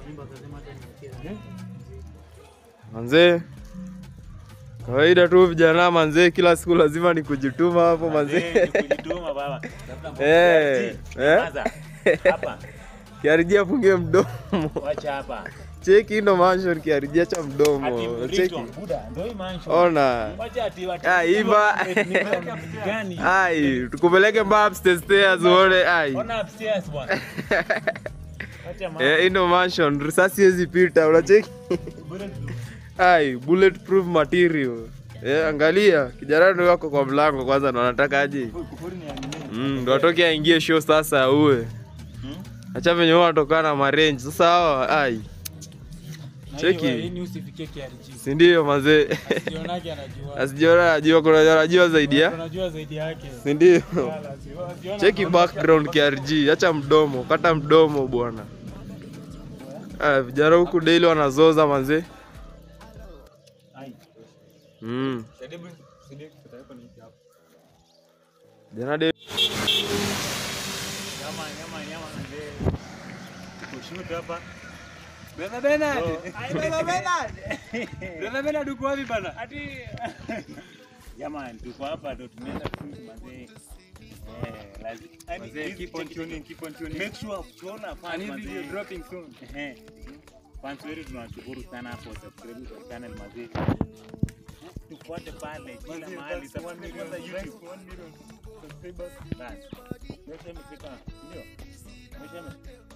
Manzee, kawaida tu vijana manzee, kila siku lazima ni kujituma hapo manzee. Kujituma baba. Eh, eh. Maza. Hapa. Kiariji afungie mdomo. Wacha hapa. Cheki ndo mansion kiariji acha Ati mdomo. Cheki. Bristol, Buda, ndio hii mansion. Ona. Wacha ati watu. Ah, iva. Gani? Ai, tukupeleke mbaa upstairs stairs uone ai. Ona upstairs bwana. Wacha mambo. Eh, hii ndo mansion, risasi hizi pita, unacheki? Ai, bulletproof material. Eh, angalia, kijana ndio wako kwa mlango kwanza na anataka aje. Mm, ndo atoke aingie show sasa uwe. Acha venye huwa anatokana na marange. Sasa hawa ai, cheki. Hii usifikie KRG. si ndio mazee? Sionake anajua. Asijiona anajua kuna anajua zaidi ya. Unajua zaidi yake. Si ndio? Wala, si- siona Cheki anaona background KRG, acha mdomo, kata mdomo bwana. Ah, vijana huku daily wanazoza manzee. Ai. Mm. Jana de Nyama nyama nyama ndio. Kushoot hapa. Bena Bernard. Oh. Ai Bena Bernard. Bena Bernard uko wapi bana? Ati Jamani, tuko hapa ndo tunaenda shoot mazee. Eh, lazima. Yaani, Mazee, hizi- keep on check- tuning, keep on tuning. Make sure tunaona fans Ani video mazee. dropping soon. Ehe. Fans wetu tunawashukuru sana for subscribe kwa channel mazee. Tufuate pale kila Mazee, mahali thanks, subscribe one million, kwanza thanks, YouTube. one million subscribers. Basi. Mesha imefika, ndio? Mesha ime-